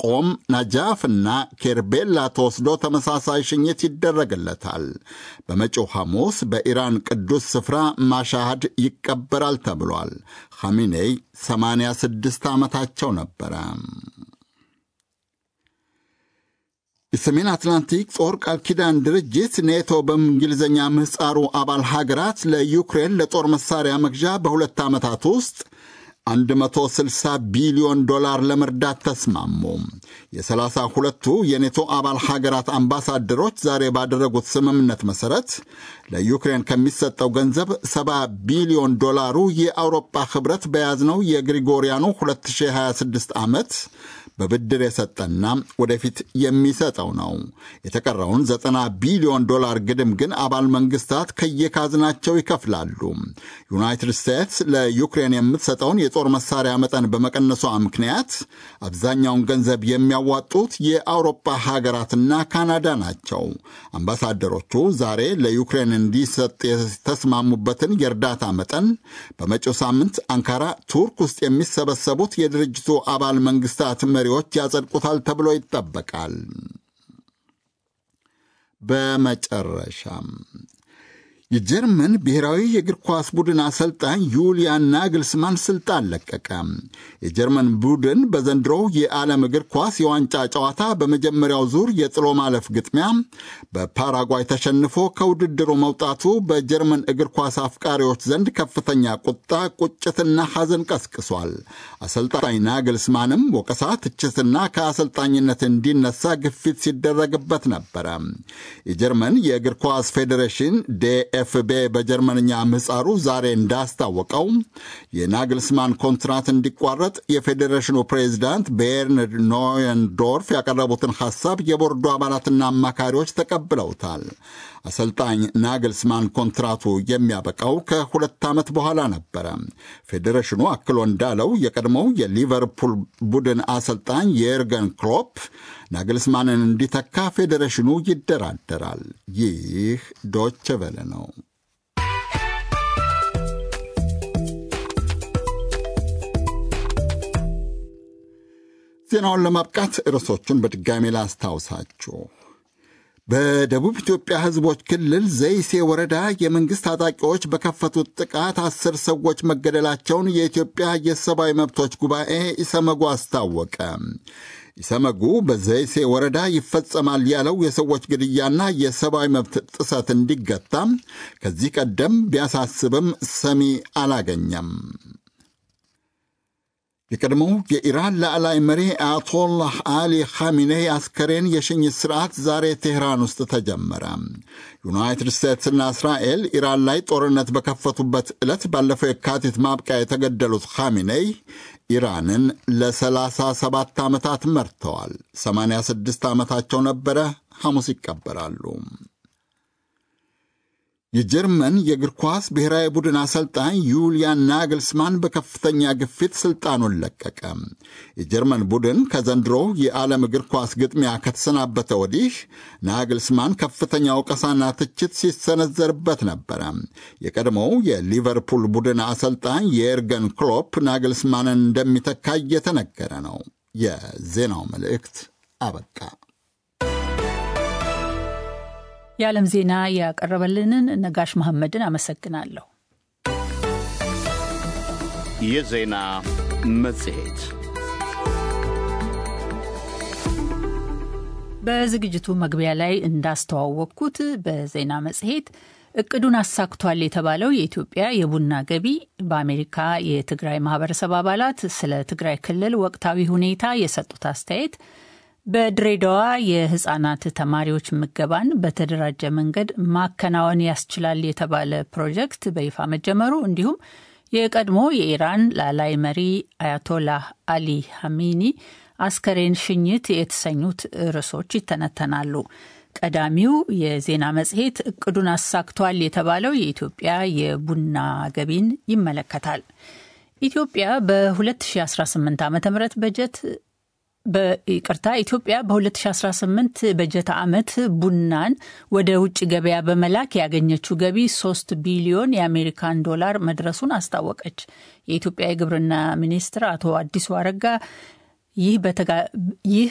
ቆም፣ ናጃፍና ኬርቤላ ተወስዶ ተመሳሳይ ሽኝት ይደረግለታል። በመጪው ሐሙስ በኢራን ቅዱስ ስፍራ ማሻሃድ ይቀበራል ተብሏል። ኻሜኔይ 86 ዓመታቸው ነበረ። የሰሜን አትላንቲክ ጦር ቃል ኪዳን ድርጅት ኔቶ በእንግሊዝኛ ምህፃሩ አባል ሀገራት ለዩክሬን ለጦር መሳሪያ መግዣ በሁለት ዓመታት ውስጥ 160 ቢሊዮን ዶላር ለመርዳት ተስማሙ። የሰላሳ ሁለቱ የኔቶ አባል ሀገራት አምባሳደሮች ዛሬ ባደረጉት ስምምነት መሠረት ለዩክሬን ከሚሰጠው ገንዘብ 70 ቢሊዮን ዶላሩ የአውሮፓ ኅብረት በያዝነው የግሪጎሪያኑ 2026 ዓመት በብድር የሰጠና ወደፊት የሚሰጠው ነው። የተቀረውን 90 ቢሊዮን ዶላር ግድም ግን አባል መንግስታት ከየካዝናቸው ይከፍላሉ። ዩናይትድ ስቴትስ ለዩክሬን የምትሰጠውን የጦር መሳሪያ መጠን በመቀነሷ ምክንያት አብዛኛውን ገንዘብ የሚያዋጡት የአውሮፓ ሀገራትና ካናዳ ናቸው። አምባሳደሮቹ ዛሬ ለዩክሬን እንዲሰጥ የተስማሙበትን የእርዳታ መጠን በመጪው ሳምንት አንካራ ቱርክ ውስጥ የሚሰበሰቡት የድርጅቱ አባል መንግስታት መሪዎች ያጸድቁታል ተብሎ ይጠበቃል። በመጨረሻም የጀርመን ብሔራዊ የእግር ኳስ ቡድን አሰልጣኝ ዩሊያን ናግልስማን ስልጣን ለቀቀ። የጀርመን ቡድን በዘንድሮው የዓለም እግር ኳስ የዋንጫ ጨዋታ በመጀመሪያው ዙር የጥሎ ማለፍ ግጥሚያ በፓራጓይ ተሸንፎ ከውድድሩ መውጣቱ በጀርመን እግር ኳስ አፍቃሪዎች ዘንድ ከፍተኛ ቁጣ፣ ቁጭትና ሐዘን ቀስቅሷል። አሰልጣኝ ናግልስማንም ወቀሳ፣ ትችትና ከአሰልጣኝነት እንዲነሳ ግፊት ሲደረግበት ነበረ። የጀርመን የእግር ኳስ ፌዴሬሽን ዴ ኤፍቤ በጀርመንኛ ምህፃሩ ዛሬ እንዳስታወቀው የናግልስማን ኮንትራት እንዲቋረጥ የፌዴሬሽኑ ፕሬዚዳንት ቤርንድ ኖየንዶርፍ ያቀረቡትን ሐሳብ የቦርዱ አባላትና አማካሪዎች ተቀብለውታል። አሰልጣኝ ናግልስማን ኮንትራቱ የሚያበቃው ከሁለት ዓመት በኋላ ነበረ። ፌዴሬሽኑ አክሎ እንዳለው የቀድሞው የሊቨርፑል ቡድን አሰልጣኝ የኤርገን ክሎፕ ናግልስማንን እንዲተካ ፌዴሬሽኑ ይደራደራል። ይህ ዶች ቬለ ነው። ዜናውን ለማብቃት ርዕሶቹን በድጋሜ ላስታውሳችሁ። በደቡብ ኢትዮጵያ ሕዝቦች ክልል ዘይሴ ወረዳ የመንግሥት ታጣቂዎች በከፈቱት ጥቃት አስር ሰዎች መገደላቸውን የኢትዮጵያ የሰብአዊ መብቶች ጉባኤ ኢሰመጉ አስታወቀ። ኢሰመጉ በዘይሴ ወረዳ ይፈጸማል ያለው የሰዎች ግድያና የሰብአዊ መብት ጥሰት እንዲገታ ከዚህ ቀደም ቢያሳስብም ሰሚ አላገኘም። የቀድሞው የኢራን ላዕላይ መሪ አያቶላህ አሊ ኻሚኔይ አስከሬን የሽኝት ሥርዓት ዛሬ ቴህራን ውስጥ ተጀመረ። ዩናይትድ ስቴትስና እስራኤል ኢራን ላይ ጦርነት በከፈቱበት ዕለት ባለፈው የካቲት ማብቂያ የተገደሉት ኻሚኔይ ኢራንን ለ37 ዓመታት መርተዋል። 86 ዓመታቸው ነበረ። ሐሙስ ይቀበራሉ። የጀርመን የእግር ኳስ ብሔራዊ ቡድን አሰልጣኝ ዩሊያን ናግልስማን በከፍተኛ ግፊት ስልጣኑን ለቀቀ። የጀርመን ቡድን ከዘንድሮ የዓለም እግር ኳስ ግጥሚያ ከተሰናበተ ወዲህ ናግልስማን ከፍተኛ ወቀሳና ትችት ሲሰነዘርበት ነበረ። የቀድሞው የሊቨርፑል ቡድን አሰልጣኝ የኤርገን ክሎፕ ናግልስማንን እንደሚተካ እየተነገረ ነው። የዜናው መልእክት አበቃ። የዓለም ዜና ያቀረበልንን ነጋሽ መሐመድን አመሰግናለሁ። የዜና መጽሔት በዝግጅቱ መግቢያ ላይ እንዳስተዋወቅኩት በዜና መጽሔት እቅዱን አሳክቷል የተባለው የኢትዮጵያ የቡና ገቢ በአሜሪካ የትግራይ ማህበረሰብ አባላት ስለ ትግራይ ክልል ወቅታዊ ሁኔታ የሰጡት አስተያየት በድሬዳዋ የህጻናት ተማሪዎች ምገባን በተደራጀ መንገድ ማከናወን ያስችላል የተባለ ፕሮጀክት በይፋ መጀመሩ እንዲሁም የቀድሞ የኢራን ላላይ መሪ አያቶላህ አሊ ሀሚኒ አስከሬን ሽኝት የተሰኙት ርዕሶች ይተነተናሉ። ቀዳሚው የዜና መጽሔት እቅዱን አሳክቷል የተባለው የኢትዮጵያ የቡና ገቢን ይመለከታል። ኢትዮጵያ በ2018 ዓ ም በጀት በይቅርታ ኢትዮጵያ በ2018 በጀት ዓመት ቡናን ወደ ውጭ ገበያ በመላክ ያገኘችው ገቢ 3 ቢሊዮን የአሜሪካን ዶላር መድረሱን አስታወቀች። የኢትዮጵያ የግብርና ሚኒስትር አቶ አዲሱ አረጋ ይህ